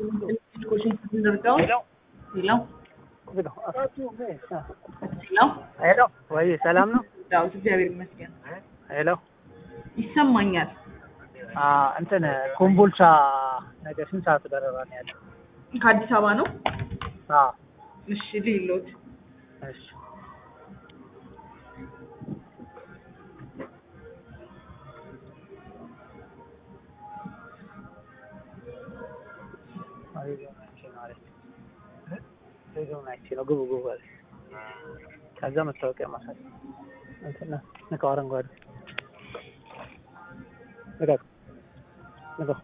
Zurgaon? ሄሎ ሄሎ ሄሎ ወይ ሰላም ነው? ዳዊት እግዚአብሔር ይመስገን ሄሎ ይሰማኛል። አ እንትን ኮምቦልቻ ነገ ስንት ሰዓት በረራ ነው ያለው? ከአዲስ አበባ ነው? አ እሺ ሌሎት እሺ ነው ግቡ ግቡ አለ። ከዛ መታወቂያ ማሳይ እንትና ንቀው አረንጓዴ ንቀው ንቀው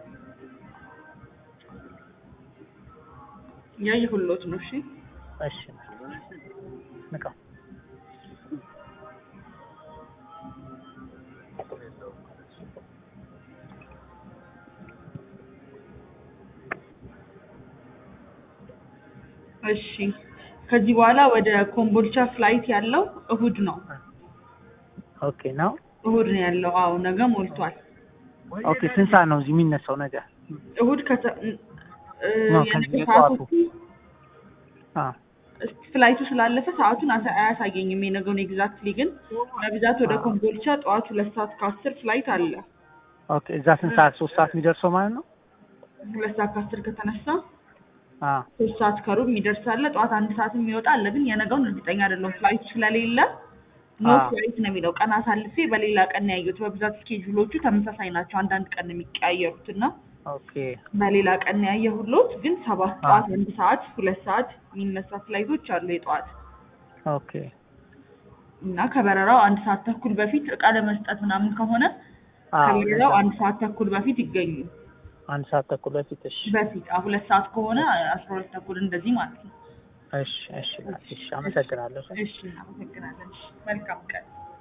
ያየሁሎት ነው። እሺ እሺ ንቀው እሺ ከዚህ በኋላ ወደ ኮምቦልቻ ፍላይት ያለው እሁድ ነው። ኦኬ ነው እሁድ ነው ያለው። አዎ ነገ ሞልቷል። ኦኬ ስንት ሰዓት ነው እዚህ የሚነሳው ነገ? እሁድ ከተ እ ነው የነገ ከዚህ ሰዓቱ ጠዋቱ። አ ፍላይቱ ስላለፈ ሰዓቱን አሳ- አያሳየኝም የነገውን ኤግዛክትሊ፣ ግን በብዛት ወደ ኮምቦልቻ ጠዋት ሁለት ሰዓት ከአስር ፍላይት አለ። ኦኬ እዛ ስንት ሰዓት ሶስት ሰዓት የሚደርሰው ማለት ነው? ሁለት ሰዓት ከአስር ከተነሳ አ ሶስት ሰዓት ከሩብ የሚደርስ አለ። ጠዋት አንድ ሰዓት የሚወጣ አለ። ግን የነገውን እርግጠኛ አይደለሁም ፍላይቱ ስለሌለ ኖ አዎ። ፍላይት ነው የሚለው። ቀን አሳልፌ በሌላ ቀን ነው ያየሁት። በብዛት ስኬጁሎቹ ተመሳሳይ ናቸው። አንዳንድ ቀን ነው የሚቀያየሩት እና ኦኬ በሌላ ቀን ነው ያየሁሎት። ግን ሰባት አዎ። ጠዋት አንድ ሰዓት ሁለት ሰዓት የሚነሳ ፍላይቶች አሉ የጠዋት ኦኬ እና ከበረራው አንድ ሰዓት ተኩል በፊት እቃ ለመስጠት ምናምን ከሆነ አ ከበረራው አንድ ሰዓት ተኩል በፊት ይገኙ። አንድ ሰዓት ተኩል በፊት እሺ በፊት አዎ፣ ሁለት ሰዓት ከሆነ አስራ ሁለት ተኩል እንደዚህ ማለት ነው። እሺ እሺ እሺ አመሰግናለሁ። እሺ እናመሰግናለን። እሺ መልካም ቀን